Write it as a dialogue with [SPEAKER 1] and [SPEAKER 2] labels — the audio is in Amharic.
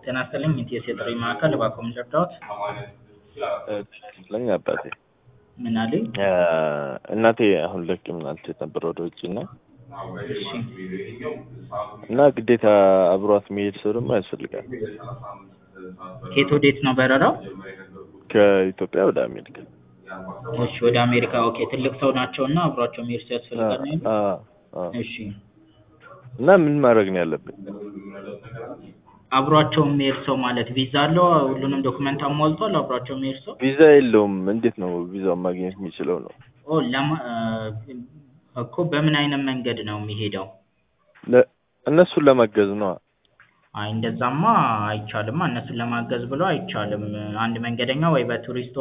[SPEAKER 1] ጤና ይስጥልኝ የኢቲኤስ የጥሪ ማዕከል እባክዎ ምን ልርዳዎት?
[SPEAKER 2] ለኛ አባቴ
[SPEAKER 1] ምን አሉኝ?
[SPEAKER 2] እናቴ አሁን ለሕክምና ልትሄድ ነበር ወደ ውጭ እና
[SPEAKER 1] እሺ
[SPEAKER 2] እና ግዴታ አብሯት የሚሄድ ሰው ደግሞ ያስፈልጋል።
[SPEAKER 1] ከየት ወዴት ነው በረራው?
[SPEAKER 2] ከኢትዮጵያ ወደ አሜሪካ።
[SPEAKER 1] እሺ ወደ አሜሪካ ኦኬ ትልቅ ሰው ናቸው እና አብሯቸው የሚሄድ ሰው ያስፈልጋል ነው ያሉት?
[SPEAKER 2] አዎ፣ አዎ።
[SPEAKER 1] እሺ
[SPEAKER 2] እና ምን ማድረግ ነው ያለብን?
[SPEAKER 1] አብሯቸው የሚሄድ ሰው ማለት ቪዛ አለው ሁሉንም ዶክመንት አሟልቷል አብሯቸው የሚሄድ ሰው?
[SPEAKER 2] ቪዛ የለውም። እንዴት ነው ቪዛውን ማግኘት የሚችለው ነው?
[SPEAKER 1] ኦ ለማ እኮ በምን አይነት መንገድ ነው የሚሄደው?
[SPEAKER 2] ለ- እነሱን ለማገዝ ነዋ።
[SPEAKER 1] አይ እንደዛማ አይቻልማ እነሱን ለማገዝ ብሎ አይቻልም። አንድ መንገደኛ ወይ በቱሪስት